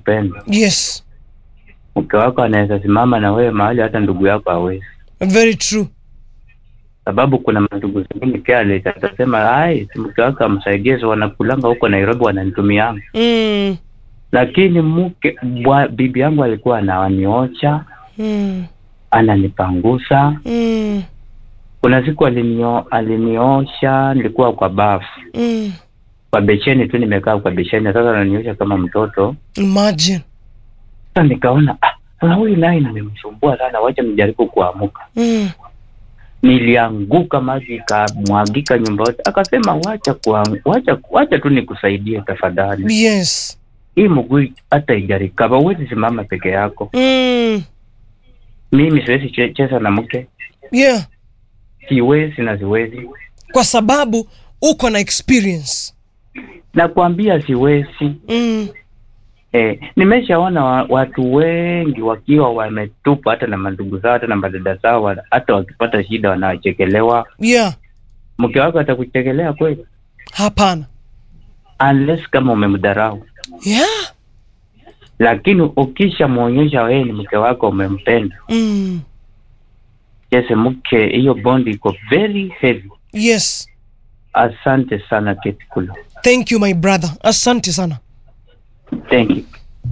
upendo. yes Mke wako anaweza simama na wewe mahali hata ndugu yako hawezi, very true sababu kuna mandugu zingine careless, atasema ai, si mke wako amsaidie, so wanakulanga huko Nairobi wananitumianga. mm. Lakini mke bwa, bibi yangu alikuwa ananiocha, Mm. ananipangusa. Mm. Kuna siku alinio, aliniosha, nilikuwa kwa bafu Mm. kwa besheni tu, nimekaa kwa besheni, sasa ananiosha kama mtoto. imagine Sasa nikaona ah, sasa huyu naye nimemsumbua sana, wacha nijaribu kuamuka. mm. Nilianguka, maji ikamwagika nyumba yote. Akasema wacha kuang, wacha wacha tu nikusaidie tafadhali, yes hii mguu hata ijarikaba, huwezi simama peke yako. mm. Mimi siwezi che- cheza na mke, yeah siwezi na siwezi, kwa sababu uko na experience nakwambia siwezi. mm. Eh, nimeshaona wa, watu wengi wakiwa wametupwa hata na mandugu zao hata na madada zao, wana- hata wakipata shida wanachekelewa. yeah Mke wako atakuchekelea kweli? hapana unless kama umemdharau, yeah lakini ukishamwonyesha wewe ni mke wako umempenda, mm. jese mke, hiyo bondi iko very heavy. yes Asante sana Kate Kulo, thank you my brother asante sana thank you.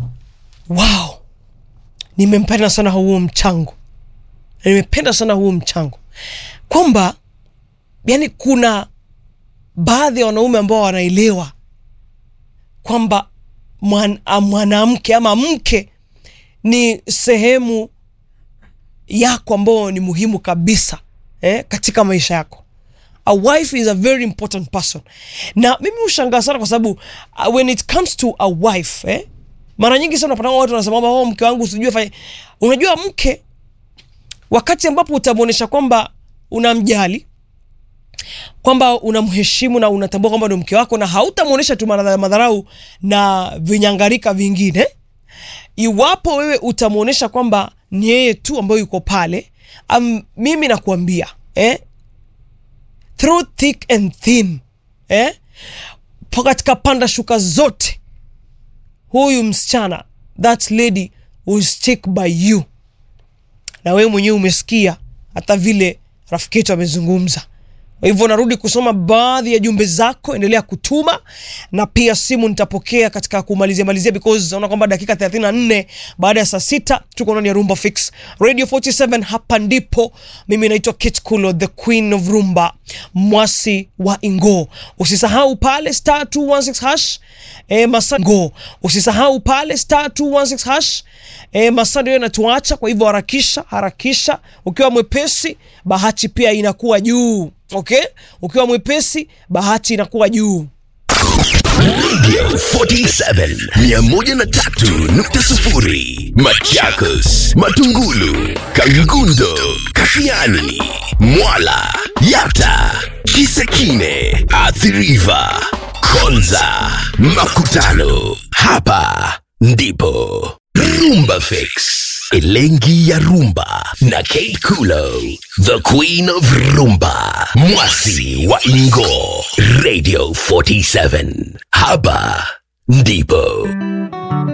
wow nimempenda sana huo mchango nimependa sana huo mchango kwamba yani kuna baadhi ya wanaume ambao wanaelewa kwamba mwan- a- mwanamke ama mke ni sehemu yako ambao ni muhimu kabisa eh, katika maisha yako a wife is a very important person na mimi hushangaa sana kwa sababu uh, when it comes to a wife eh, mara nyingi sana unapata watu wanasema kwamba oh, mke wangu usijue fanya unajua mke wakati ambapo utamwonyesha kwamba unamjali kwamba unamheshimu na unatambua kwamba ndo mke wako na hautamwonyesha tu madhara- madharau na vinyangarika vingine iwapo wewe utamwonyesha kwamba ni yeye tu ambayo yuko pale um, mimi nakuambia eh, through thick and thin eh, pa- katika panda shuka zote huyu msichana that lady will stick by you na wewe mwenyewe umesikia hata vile rafiki yetu amezungumza kwa hivyo narudi kusoma baadhi ya jumbe zako endelea kutuma na pia simu nitapokea katika kumalizia malizia because naona kwamba dakika 34 baada ya saa sita tuko ndani ya rumba fix radio 47 hapa ndipo mimi naitwa kit kulo the queen of rumba mwasi wa ingo usisahau pale star 216 hash e, masa go usisahau pale star 216 hash e, masaa ndio yanatuacha kwa hivyo harakisha harakisha ukiwa mwepesi bahati pia inakuwa juu okay ukiwa mwepesi bahati inakuwa juu Radio 47 103.0 Machakos, Matungulu, Kangundo, Kashiani, Mwala, Yata, Kisekine, Athiriva, Konza, Makutano. Hapa ndipo Rumba Fix. Elengi ya Rumba na Kate Kulo, the Queen of Rumba, Mwasi wa Ingo, Radio 47. Hapa ndipo